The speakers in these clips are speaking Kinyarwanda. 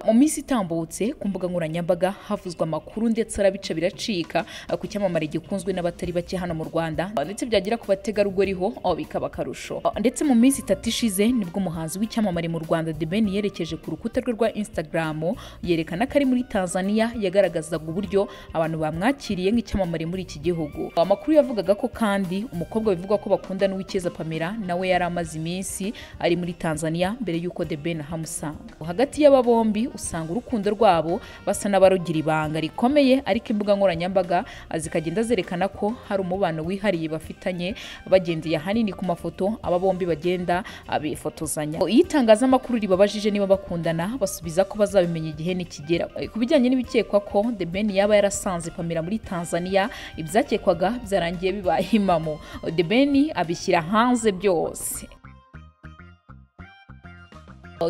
mu minsi itambutse ku mbuga nkoranyambaga havuzwe amakuru ndetse arabica biracika ku cyamamare gikunzwe n'abatari bake hano mu Rwanda ndetse byagera ku bategarugori ho aho bikaba akarusho ndetse mu minsi itatu ishize nibwo umuhanzi w'icyamamare mu Rwanda The Ben yerekeje ku rukuta rwe rwa Instagram yerekana ko ari muri Tanzania yagaragazaga uburyo abantu bamwakiriye nk'icyamamare muri iki gihugu amakuru yavugaga ko kandi umukobwa bivugwa ko bakunda n'uwikeza Pamela nawe yari amaze iminsi ari muri Tanzania mbere y'uko The Ben ahamusanga hagati y'aba bombi usanga urukundo rwabo basa n'abarugira ibanga rikomeye ariko imbuga nkoranyambaga zikagenda zerekana ko hari umubano wihariye bafitanye bagendeye ahanini ku mafoto aba bombi bagenda bifotozanya iyo itangazamakuru ribabajije niba bakundana basubiza ko bazabimenya igihe nikigera ku bijyanye n'ibikekwa ko The Ben yaba yarasanze Pamela muri Tanzania ibyakekwaga byarangiye bibaye impamo The Ben abishyira hanze byose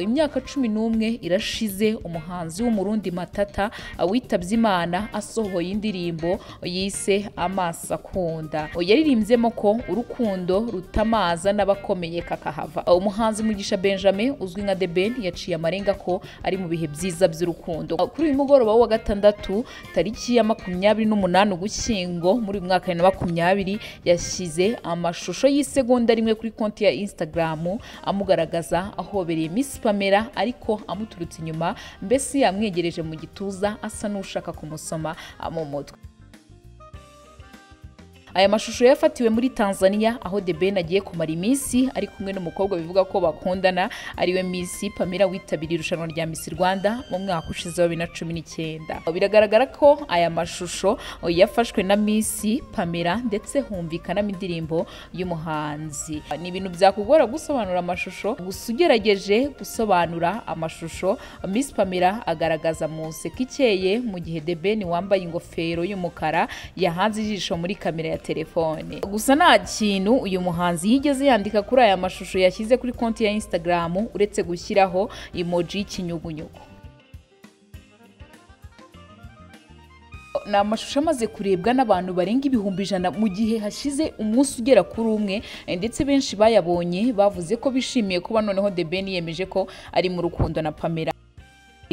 imyaka cumi n'umwe irashize umuhanzi w'umurundi matata witabye imana asohoye indirimbo yise amaso akunda yaririmbyemo ko urukundo rutamaza n'abakomeye kakahava umuhanzi mugisha benjamin uzwi nka The Ben yaciye amarenga ko ari mu bihe byiza by'urukundo kuri uyu mugoroba wa gatandatu tariki ya makumyabiri n'umunani ugushyingo muri uyu mwaka bibiri na makumyabiri yashyize amashusho y'isegonda rimwe kuri konti ya instagram amugaragaza ahobereye misi Pamela ariko amuturutse inyuma mbese yamwegereje mu gituza asa n'ushaka kumusoma mu mutwe aya mashusho yafatiwe muri Tanzania aho The Ben agiye kumara iminsi ari kumwe n'umukobwa bivuga ko bakundana ariwe Miss Pamela witabiriye irushanwa rya Miss Rwanda mu mwaka ushize wa 2019 biragaragara ko aya mashusho yafashwe na Miss Pamela ndetse humvikanamo indirimbo y'umuhanzi ni ibintu byakugora gusobanura amashusho gusa ugerageje gusobanura amashusho Miss Pamela agaragaza mu nseko ikeye mu gihe The Ben wambaye ingofero y'umukara yahanze ijisho muri kamera ya telefone gusa nta kintu uyu muhanzi yigeze yandika kuri aya mashusho yashyize kuri konti ya Instagram uretse gushyiraho emoji y'ikinyugunyugu ni amashusho amaze kurebwa n'abantu barenga ibihumbi ijana mu gihe hashize umunsi ugera kuri umwe ndetse benshi bayabonye bavuze ko bishimiye kuba noneho The Ben yemeje ko ari mu rukundo na Pamela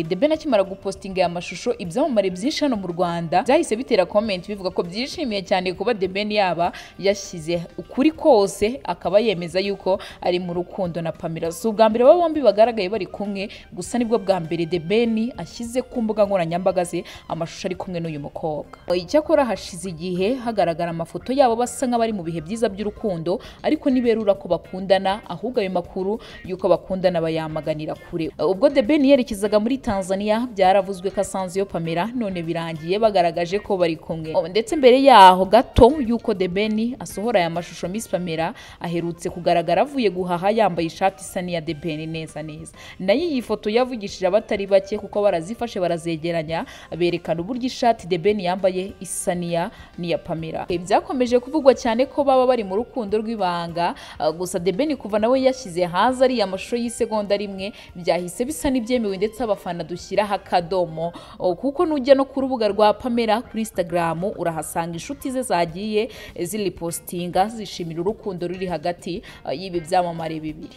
The Ben akimara gupostinga aya mashusho ibyamamare byinshi hano mu Rwanda byahise bitera comment bivuga ko byishimiye cyane kuba The Ben yaba yashyize ukuri kose akaba yemeza yuko ari mu rukundo na Pamela si ubwa mbere aba bombi bagaragaye bari kumwe gusa nibwo bwa mbere The Ben ashyize ku mbuga nkoranyambaga ze amashusho ari kumwe n'uyu mukobwa icyakora hashize igihe hagaragara amafoto yabo basa nk'abari mu bihe byiza by'urukundo ariko niberura ko bakundana ahubwo ayo makuru y'uko bakundana bayamaganira kure ubwo The Ben yerekezaga muri Tanzania byaravuzwe ko asanze iyo Pamela none birangiye bagaragaje ko bari kumwe ndetse mbere yaho gato yuko The Ben asohora aya mashusho Miss Pamela aherutse kugaragara avuye guhaha yambaye ishati isa n'iya The Ben neza neza nayo iyi foto yavugishije abatari bake kuko barazifashe barazegeranya berekana uburyo ishati The Ben yambaye isa n'iya n'iya Pamela byakomeje kuvugwa cyane ko baba bari mu rukundo rw'ibanga gusa The Ben kuva nawe yashyize hanze ariya mashusho y'isegonda rimwe byahise bisa n'ibyemewe ndetse abafana dushyiraho akadomo kuko nujya no ku rubuga rwa Pamela kuri Instagram urahasanga inshuti ze zagiye ziripostinga zishimira urukundo ruri hagati y'ibi byamamare bibiri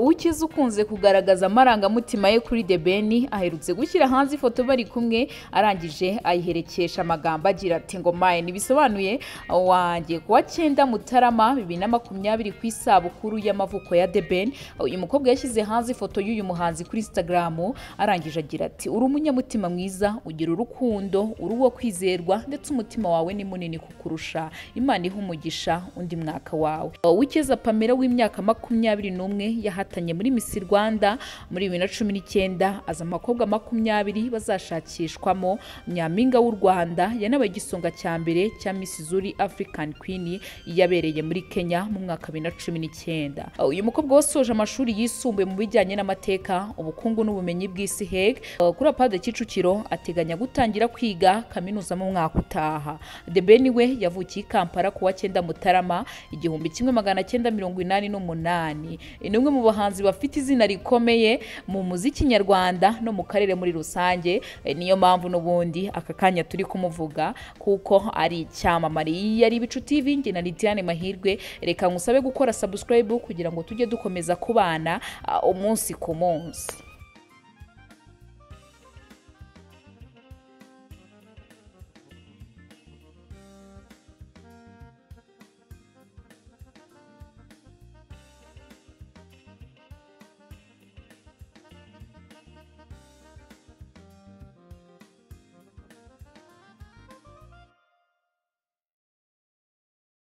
ukize ukunze kugaragaza amarangamutima ye kuri The Ben aherutse gushyira hanze ifoto bari kumwe arangije ayiherekesha amagambo agira ati ngo maye ntibisobanuye wanjye kuwa cyenda mutarama bibiri na makumyabiri ku isabukuru y'amavuko ya The Ben uyu mukobwa yashyize hanze ifoto y'uyu muhanzi kuri Instagram arangije agira ati uri umunyamutima mwiza ugira urukundo uri uwo kwizerwa ndetse umutima wawe ni munini kukurusha imana ihe umugisha undi mwaka wawe wikeza pamela w'imyaka makumyabiri n'umwe yahatanye muri Miss Rwanda muri bibiri na cumi n'icyenda aza amakobwa makumyabiri bazashakishwamo nyampinga w'u Rwanda yanabaye igisonga cya mbere cya Miss Zuri African Queen yabereye muri Kenya mu mwaka bibiri na cumi n'icyenda uyu mukobwa wasoje amashuri yisumbuye mu bijyanye n'amateka ubukungu n'ubumenyi bw'isi he kuri apade Kicukiro ateganya gutangira kwiga kaminuza mu mwaka utaha The Ben we yavukiye i Kampala kuwa cyenda Mutarama igihumbi kimwe magana cyenda mirongo inani n'umunani ni umwe mu bahanzi bafite izina rikomeye mu muziki nyarwanda no mu karere muri rusange niyo mpamvu n'ubundi aka kanya turi kumuvuga kuko ari icyamamare yari ibicu TV njye na Lidiane Mahirwe reka ngusabe gukora subscribe kugira ngo tujye dukomeza kubana umunsi ku munsi